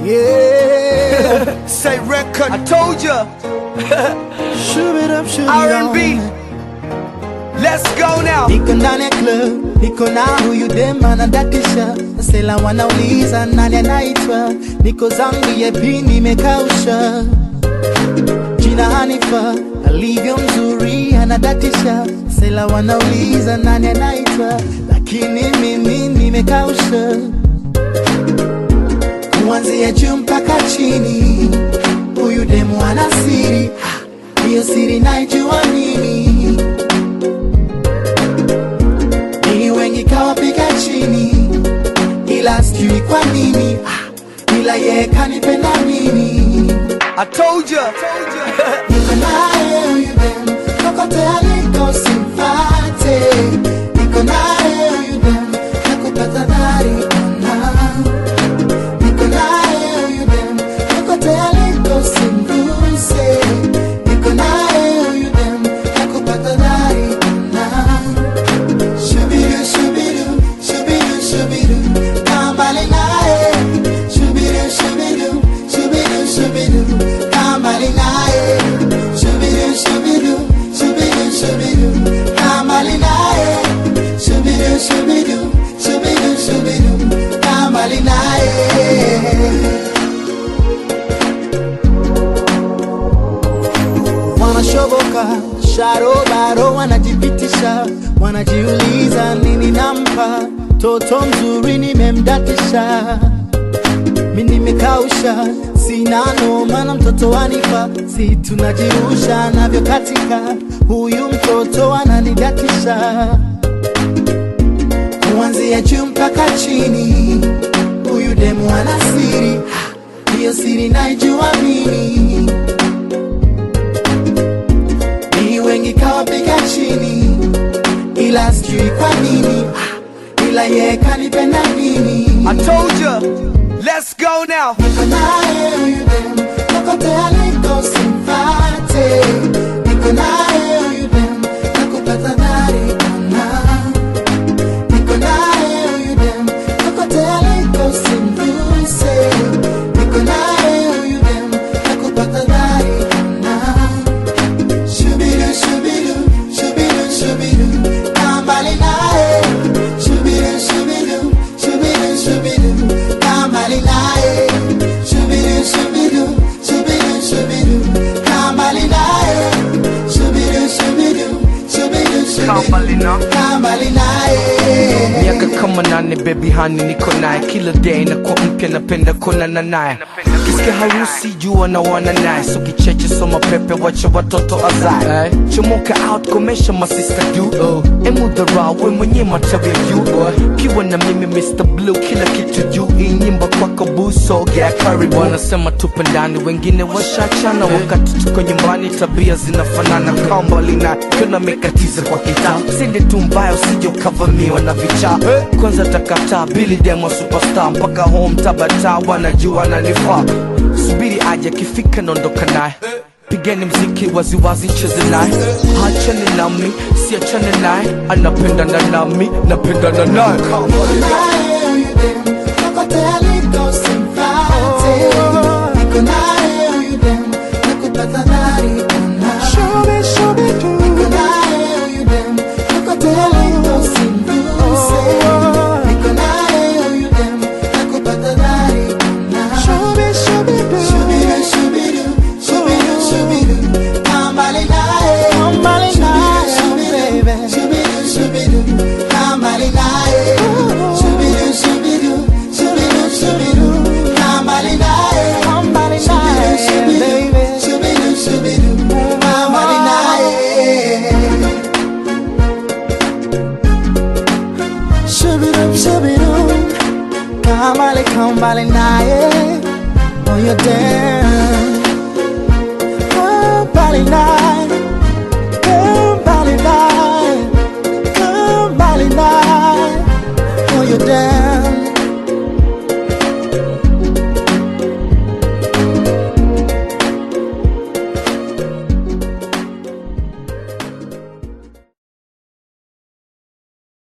Yeah. Say record. I told ya. Shove it up, shove it R&B. on. Let's go now. Niko ndani ya club, niko na huyu dem anadatisha, sela wanauliza nani anaitwa, niko zangu yepi nimekausha, jina Hanifa alivyo mzuri anadatisha, sela wanauliza nani anaitwa, lakini mimi nimekausha, kuanzia juu mpaka chini, huyu demu ana siri, Ah, hiyo siri naijua mimi ni wengi kawapiga chini, ila sijui kwa nini, ah, ila yeye kanipenda mimi. I told ya. Niko naye huyu dem, kokote aliko simfate. Niko naye huyu dem, nakupata dhari ona. Niko naye huyu dem, kokote aliko simguse. Niko naye huyu dem, nakupata dhari ona. Shubidu, shubidu, shubidu, shubidu, kaa mbali naye. Shubidu, shubidu, shubidu, shubidu, kaa mbali naye. Shubidu, shubidu, shubidu, shubidu, kaa mbali naye. Shubidu, shubidu, shubidu, shubidu, kaa mbali naye. wanashoboka sharobaro wanajipitisha wanajiuliza nini nampa toto mzuri nimemdatisha mi nimekausha sina noma na mtoto wanipa si tunajirusha navyo katika huyu mtoto ananidatisha kuanzia juu mpaka chini huyu demu ana siri Ah, hiyo siri naijua mimi ni wengi kawapiga chini, ila sijui kwa nini, ah, ila yeye kanipenda mimi. I told ya. Let's go now. Niko naye huyu dem, kokote aliko simfate. Niko naye huyu dem, nakupata dhari ona. Niko naye huyu dem, kokote aliko simguse. Niko naye huyu dem, nakupata dhari ona. Shubidu, shubidu, shubidu, shubidu, kaa mbali naye. Shubidu, shubidu, shubidu, shubidu, kaa mbali naye. Shubidu, shubidu, shubidu, shubidu, kaa mbali naye. Shubidu, shubidu, shubidu, Kaa mbali na. shubidu, kaa mbali naye. miaka kama nane baby hani niko naye kila day nakuwa mpya napenda konana naye kisikia harusi jua na wana naye so kicheche soma pepe wacha watoto azae chomoka out komesha masista juu emudhara we mwenye matawi juu kiwa na mimi Mr. Blue kila kitu juu hii nyimbo kwako buso yeah, karibu wanasema tupe ndani wengine washachana wakati tuko nyumbani tabia zinafanana kambali na kuna mekatiza kwa kitaa sinde tu mbaya usije ukavamiwa na vichaa kwanza takataa bili demo superstar mpaka home tabata wanajua nanifaa subiri aje akifika naondoka naye pigeni mziki waziwazi cheze naye hachane nami siachane naye anapendana nami napendana naye naye huyu dem, kokote aliko simfate. Niko naye huyu dem, nakupata dhari ona. Niko naye huyu dem, kokote aliko simguse. Niko naye huyu dem, nakupata dhari ona. Shubidu, shubidu, shubidu, shubidu, kaa mbali naye. Shubidu, shubidu, shubidu, kaa mbali naye. Shubidu, shubidu, shubidu, shubidu, kaa mbali naye. Shubidu, shubidu, shubidu, shubidu, kaa mbali naye. Shubidu, shubidu, kaa mbali, kaa mbali naye. Oh, you're down. Kaa mbali naye.